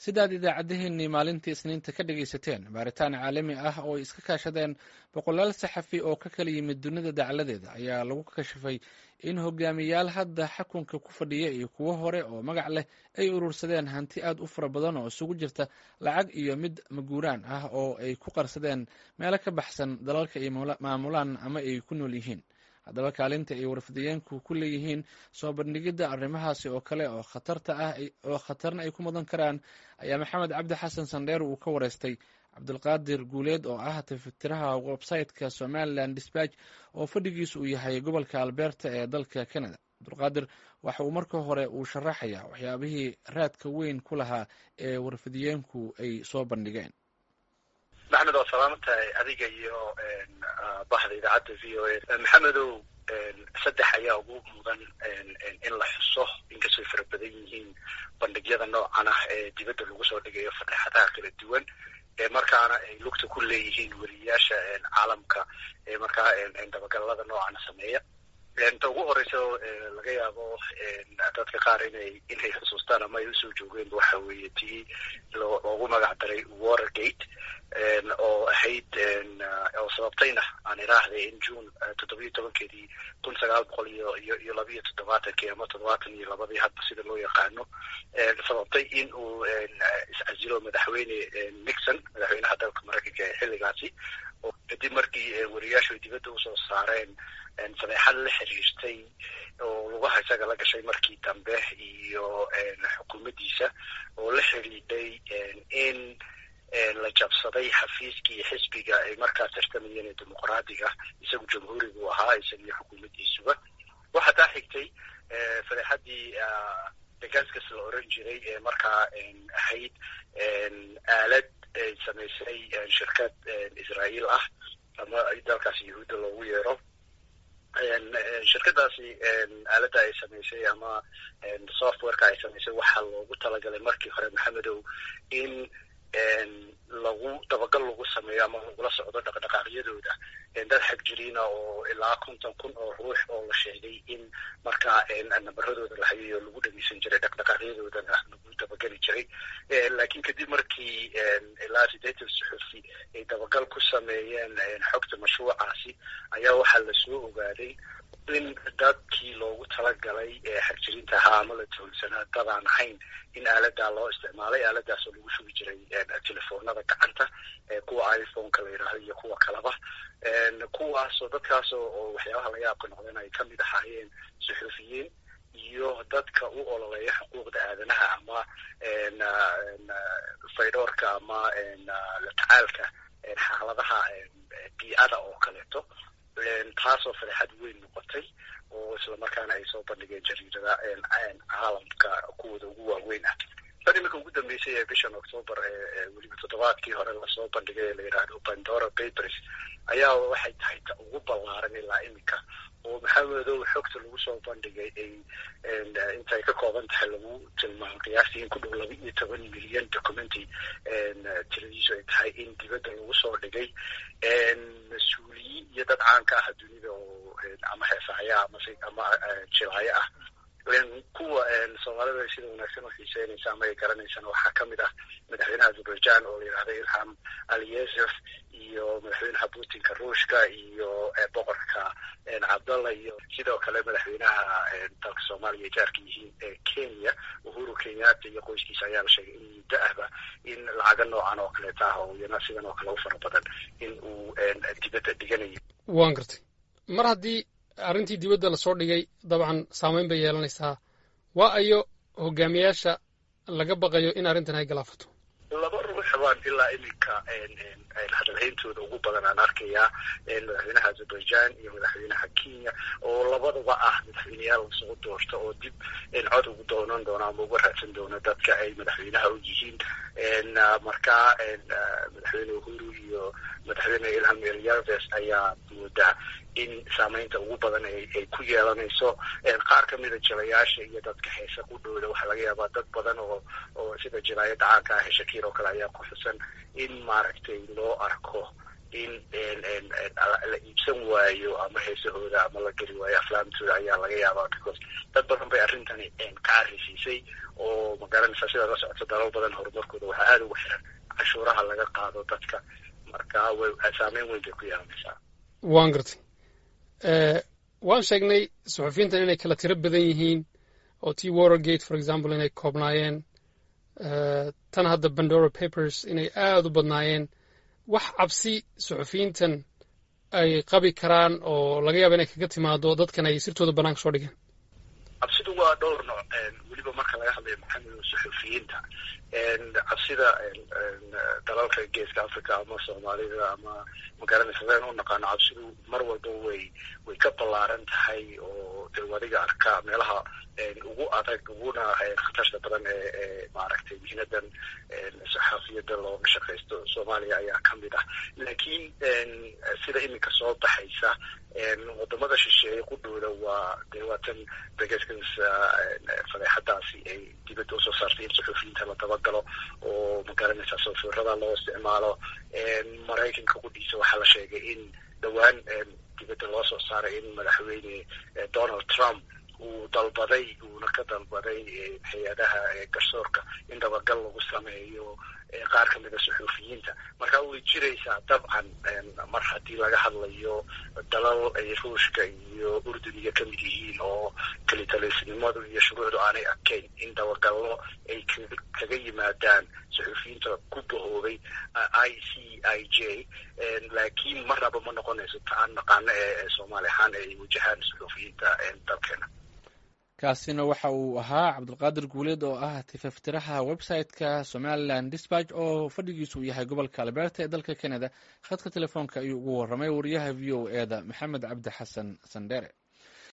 sidaad idaacaddaheenii maalintii isniinta ka dhegaysateen baaritaan caalami ah oo ay iska kaashadeen boqolaal saxafi oo ka kala yimid dunida dacaladeeda ayaa lagu kashifay in hogaamiyaal hadda xakunka ku fadhiya iyo kuwo hore oo magac leh ay urursadeen hanti aad u fara badan oo isugu jirta lacag iyo mid maguuraan ah oo ay ku qarsadeen meelo ka baxsan dalalka ay maamulaan ama ay ku nool yihiin haddaba kaalinta ay warfidayeenku ku leeyihiin soo bandhigidda arrimahaasi oo kale oo khatarta ah oo khatarna ay ku mudan karaan ayaa maxamed cabdi xasan sandheer uu ka wareystay cabdulqaadir guuleed oo ah tafitiraha website-ka somalilan disbatch oo fadhigiisu uu yahay gobolka alberta ee dalka canada cabdulqaadir waxa uu marka hore uu sharaxayaa waxyaabihii raadka weyn ku lahaa ee warfidayeenku ay soo bandhigeen maxamed waa salaaman tahay adiga iyo bahda idaacadda v o a maxamedow saddex ayaa ugu mudan in la xuso inkastooy fara badan yihiin bandhigyada noocan ah ee dibadda lagu soo dhigayo fadeexadaha kala duwan ee markaana ay lugta ku leeyihiin weriyayaasha caalamka ee markaa dabagalada noocana sameeya ta ugu horeysa laga yaabo dadka qaar inay inay xusuustaan ama ay usoo joogeen waxa weeye tii loogu magac daray watergate oo ahayd oo sababtayna aan iraahday in june toddoba iyo tobankeedii kun sagaal boqol iyo iyo iyo laba iyo toddobaatankii ama toddobaatan iyo labadii hadba sida loo yaqaano sababtay in uu iscasilo madaxweyne nixon madaxweynaha dalka maraykanka ee xilligaasi kadib markii weriyaashu ay dibadda usoo saareen fadeexad la xiriirtay oo lugaha isaga la gashay markii dambe iyo xukuumaddiisa oo la xidhiidhay in la jabsaday xafiiskii iyo xisbiga ay markaa tartamayeen ee dimuqraadiga isagu jamhuurigu ahaa isaga iyo xukuumaddiisuba waxaa taa xigtay fadeexaddii degaskas la oran jiray ee markaa ahayd aalad ay samaysay shirkad israa'iil ah ama dalkaasi yahuudda loogu yeero shirkadaasi aaladda ay samaysay ama softwareka ay samaysay waxaa loogu talagalay markii hore maxamedow in lagu dabagal lagu sameeyo ama lagula socdo dhaqdhaqaaqyadooda dad xagjiriina oo ilaa konton kun oo ruux oo la sheegay in markaa nabaradooda la hayayo lagu dhegeysan jiray dhaqdhaqaaqyadoodana lagu dabageli jiray laakiin kadib markii ilaa sideetan suxufi ay dabagal ku sameeyeen xogta mashruucaasi ayaa waxaa lasoo ogaaday in dadkii loogu talagalay xagjiriinta ahaa ama la toolsanaa dadaan ahayn in aaladaa loo isticmaalay aaladaasoo lagu shugi jiray telefoonada gacanta kuwa iphoneka la yidhaahdo iyo kuwa kaleba kuwaasoo dadkaasoo oo waxyaabaha laga yaabka noqdeen ay kamid ahaayeen suxuufiyiin iyo dadka u ololeeya xuquuqda aadanaha ama faydhoorka ama la tacaalka xaaladaha biicada oo kaleeto taasoo fadeexad weyn noqotay oo islamarkaana ay soo bandhigeen jariirada caalamka kuwooda ugu waaweyn ah tan iminka ugu dambeysay ee bishan octoobar ee weliba toddobaadkii hore lasoo bandhigay ee la yidhaahdo pandora papers ayaa waxay tahay ta ugu ballaaran ilaa iminka oo maxamedow xogta lagu soo bandhigay ay intay ka kooban tahay lagu tilmaamo qiyaastii in ku dhow laba iyo toban milyan documenty tiradiisu ay tahay in dibadda lagu soo dhigay mas-uuliyiin iyo dad caanka ah dunida oo ama heesahaya ama ama jilaayo ah kuwa soomaalida sida wanaagsan u xiiseynaysa ama ay garanaysaan waxaa kamid ah madaxweynaha azerbaijan oo la yidhahda ilham aliyesef iyo madaxweynaha putinka ruushka iyo boqorka cabdallah iyo sidoo kale madaxweynaha dalka soomaaliya jaarka yihiin ee kenya uhuru kenyatta iyo qoyskiisa ayaa la sheegay in muddo ahba in lacaga noocan oo kaleeta ah oo iyana sidan oo kale u fara badan in uu dibadda dhiganayo waan gartay mar haddii arrintii dibadda lasoo dhigay dabcan saameyn bay yeelanaysaa waa ayo hogaamiyaasha laga baqayo in arrintan ay galaafato laba ruux baan ilaa iminka hadalhayntooda ugu badan aan arkayaa madaxweynaha azerbaijan iyo madaxweynaha kenya oo labadaba ah madaxweyneyaal lasoo doorto oo dib cod ugu doonan doona ama uga raadsan doona dadka ay madaxweynaha u yihiin markaa madaxweyne uhuru iyo madaxweyne ilham eliyarves ayaa moodaa in saameynta ugu badan ay ku yeelanayso qaar kamida jilayaasha iyo dadka heesa ku dhowda waxaa laga yaabaa dad badan oo oo sida jilaayada caanka ah shakir oo kale ayaa ku xusan in maaragtay loo arko in la iibsan waayo ama heesahooda ama la geli waayo aflaamtooda ayaa laga yaabaa because dad badan bay arrintani ka carisiisay oo magaranaysaa sidaa la socota dalal badan horumarkooda waxaa aada ugu xiran cashuuraha laga qaado dadka marka way saameyn weyn bay ku yeelanaysaa waan gartay waan sheegnay suxufiyiintan inay kala tiro badan yihiin oo t watergate for example inay koobnaayeen tan hadda bandora papers inay aada u badnaayeen wax cabsi suxufiyiintan ay qabi karaan oo laga yaaba inay kaga timaado dadkan ay sirtooda banaanka soo dhigeen cabsidu waa dhowr nooc weliba marka laga hadlayo maxamed suxufiyiinta cabsida dalalka geeska africa ama soomaalida ama magaranaysa sidaan u naqaano cabsidu mar walba way way ka ballaaran tahay oo de adiga arka meelaha ugu adag uguna khatarta badan ee ee maaragtay mihnadan saxaafiyada looga shaqaysto soomaaliya ayaa ka mid ah laakiin sida iminka soo baxaysa wadamada shisheeye qudhooda waa dee waatan begeskas fadeexadaasi ay dibadda usoo saartay in suxuufiyiinta la dabagalo oo magaranaysa sawfiirada loo isticmaalo maraykanka qudhiisa waxaa la sheegay in dhowaan dibadda loo soo saaray in madaxweyne donald trump uu dalbaday uuna ka dalbaday hay-adaha garsoorka in dabagal lagu sameeyo qaar ka mida suxuufiyiinta marka way jiraysaa dabcan mar haddii laga hadlayo dalal ay ruushka iyo urduniga ka mid yihiin oo kelitalisnimadu iyo shuruucdu aanay adkayn in dabagallo ay kaga yimaadaan suxuufiyiinta ku bahoobay i c i j laakiin marnaba ma noqonayso ta aan naqaano ee soomaali ahaan ay wajahaan suxuufiyiinta dalkeena kaasina waxa uu ahaa cabdulqaadir guuleed oo ah tifaftiraha website-ka somalilan dispatch oo fadhigiisu uu yahay gobolka alberta ee dalka canada khadka telefoonka ayuu ugu warramay wariyaha v o e da maxamed cabdi xasan sandhere